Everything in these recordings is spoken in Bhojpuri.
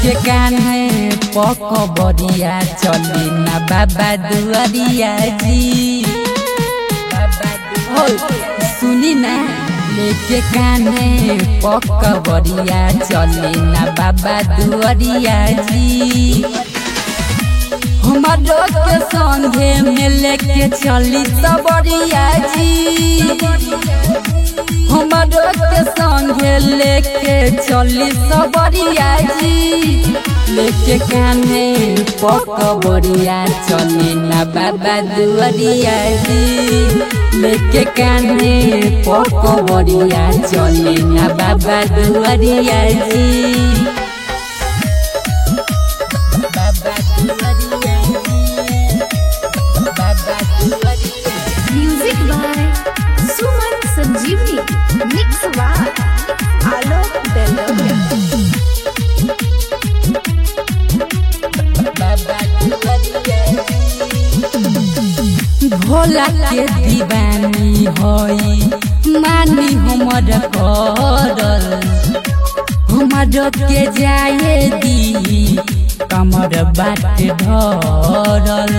लेके कान्हे पक बरिया चली ना बाबा दुआरिया जी हो सुनी ना लेके कान्हे पक बरिया चली ना बाबा दुआरिया जी हमारो के संगे में लेके चली सबरिया जी हमारो के संगे लेके चली सबरिया जी लेके काने पक बरिया चली ना बाबा दुआरिया जी लेके काने पक बरिया चली ना बाबा दुआरिया जी बाबा दुआरिया जी बाबा दुआरिया music by Suman Sanjivani mix by Alok Beloya भोला के दीवानी होई मानी हमर करल हमर के जाए दी कमर बाट धरल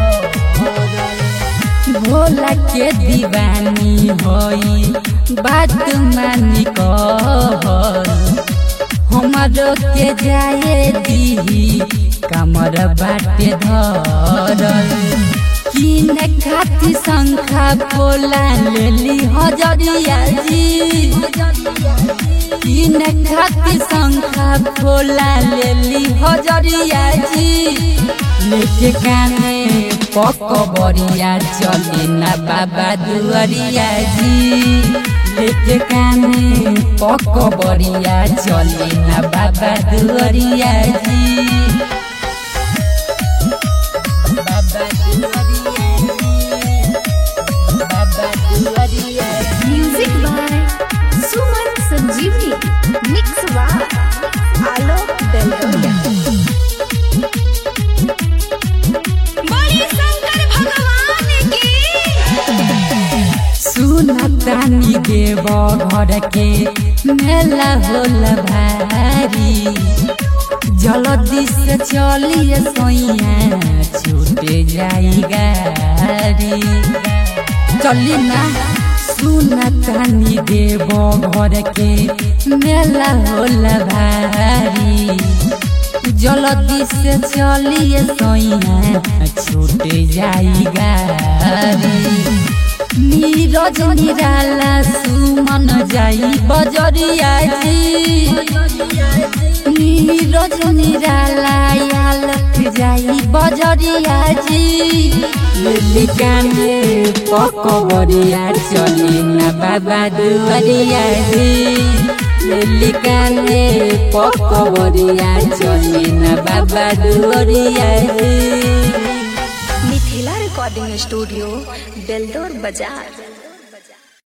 भोला के दीवानी होई बात मानी कहल हमारो के जाए दी कमर बाटे धरल किन खाती शंखा बोला लेली हजरिया जी किन खाती शंखा बोला लेली हजरिया जी लेके काने पक बरिया चली ना बाबा दुआरिया जी लेके काने पक बरिया चली ना बाबा दुआरिया जी बाबा दुआरिया जी बाबा दुआरिया जी music by Suman Sanjivani mix by Alok बेलोया बड़ी शंकर भगवान की सुनतानी देव घर के मेला होला भारी जल्दी से चलिए सोइया छूटे जाई गाड़ी चली ना सुनतानी देव घर के मेला होला भारी जल्दी से चलिए सोइया छूटे जाई गाड़ी नीरज निराला सुमन जाई बजरिया जी नीरज निराला यालक जाई बजरिया जी लिली काने पक बरिया चली ना बाबा दुआरिया जी लिली काने पक बरिया चली ना बाबा दुआरिया जी मिथिला रिकॉर्डिंग स्टूडियो बेलदौर बाजार